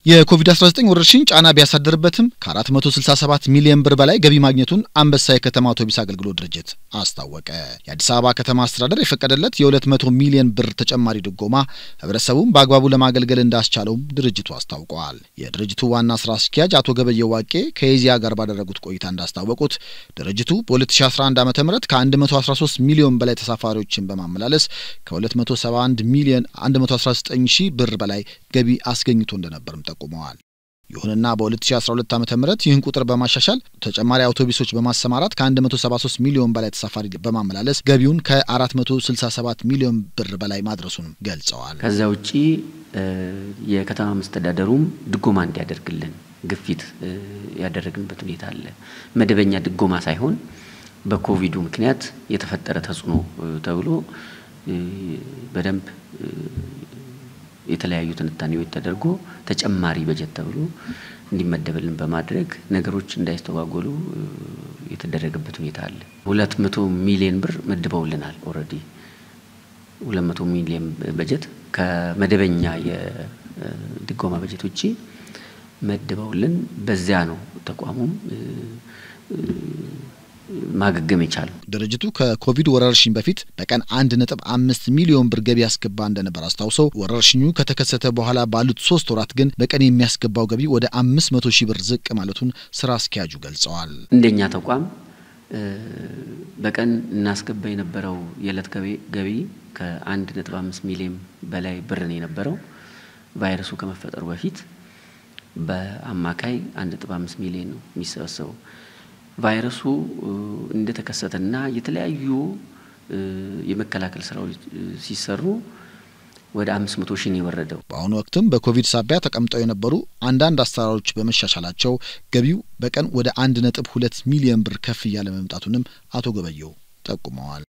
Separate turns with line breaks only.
የኮቪድ-19 ወረርሽኝ ጫና ቢያሳድርበትም ከ467 ሚሊዮን ብር በላይ ገቢ ማግኘቱን አንበሳ የከተማ አውቶቡስ አገልግሎት ድርጅት አስታወቀ። የአዲስ አበባ ከተማ አስተዳደር የፈቀደለት የ200 ሚሊዮን ብር ተጨማሪ ድጎማ ህብረተሰቡን በአግባቡ ለማገልገል እንዳስቻለውም ድርጅቱ አስታውቀዋል። የድርጅቱ ዋና ስራ አስኪያጅ አቶ ገበየው ዋቄ ከኢዜአ ጋር ባደረጉት ቆይታ እንዳስታወቁት ድርጅቱ በ2011 ዓ ም ከ113 ሚሊዮን በላይ ተሳፋሪዎችን በማመላለስ ከ271 ሚሊዮን 119 ሺህ ብር በላይ ገቢ አስገኝቶ እንደነበርም ጠቁመዋል። ይሁንና በ2012 ዓ ም ይህን ቁጥር በማሻሻል ተጨማሪ አውቶቡሶች በማሰማራት ከ173 ሚሊዮን በላይ ተሳፋሪ በማመላለስ ገቢውን ከ467 ሚሊዮን ብር በላይ ማድረሱንም ገልጸዋል።
ከዛ ውጪ የከተማ መስተዳደሩም ድጎማ እንዲያደርግልን ግፊት ያደረግንበት ሁኔታ አለ። መደበኛ ድጎማ ሳይሆን በኮቪዱ ምክንያት የተፈጠረ ተጽዕኖ ተብሎ በደንብ የተለያዩ ትንታኔዎች ተደርጎ ተጨማሪ በጀት ተብሎ እንዲመደብልን በማድረግ ነገሮች እንዳይስተጓጎሉ የተደረገበት ሁኔታ አለ። ሁለት መቶ ሚሊዮን ብር መድበውልናል። ኦልሬዲ ሁለት መቶ ሚሊዮን በጀት ከመደበኛ የድጎማ በጀት ውጪ መድበውልን በዚያ ነው ተቋሙም ማገገም የቻለው።
ድርጅቱ ከኮቪድ ወረርሽኝ በፊት በቀን አንድ ነጥብ አምስት ሚሊዮን ብር ገቢ ያስገባ እንደነበር አስታውሰው ወረርሽኙ ከተከሰተ በኋላ ባሉት ሶስት ወራት ግን በቀን የሚያስገባው ገቢ ወደ አምስት መቶ ሺህ ብር ዝቅ ማለቱን ስራ አስኪያጁ ገልጸዋል።
እንደኛ ተቋም በቀን እናስገባ የነበረው የዕለት ገቢ ከአንድ ነጥብ አምስት ሚሊዮን በላይ ብር ነው የነበረው ቫይረሱ ከመፈጠሩ በፊት በአማካይ አንድ ነጥብ አምስት ሚሊዮን ነው የሚሰበሰበው። ቫይረሱ እንደተከሰተና የተለያዩ የመከላከል ስራዎች ሲሰሩ ወደ አምስት መቶ ሺህ ነው የወረደው።
በአሁኑ ወቅትም በኮቪድ ሳቢያ ተቀምጠው የነበሩ አንዳንድ አሰራሮች በመሻሻላቸው ገቢው በቀን ወደ አንድ ነጥብ ሁለት ሚሊዮን ብር ከፍ እያለ መምጣቱንም አቶ ገበየው ጠቁመዋል።